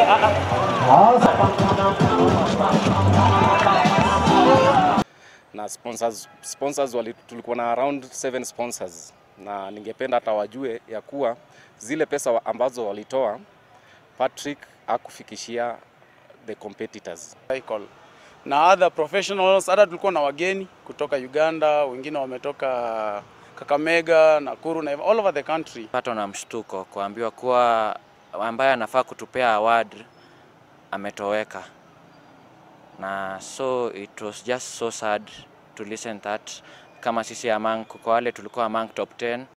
na sponsors, sponsors wali, tulikuwa na around seven sponsors na ningependa hata wajue ya kuwa zile pesa wa- ambazo walitoa Patrick akufikishia the competitors. cycle na other professionals. Hata tulikuwa na wageni kutoka Uganda, wengine wametoka Kakamega, Nakuru na all over the country. patwa na mshtuko kuambiwa kuwa ambaye anafaa kutupea award ametoweka, na so it was just so sad to listen that kama sisi among kwa wale tulikuwa among top 10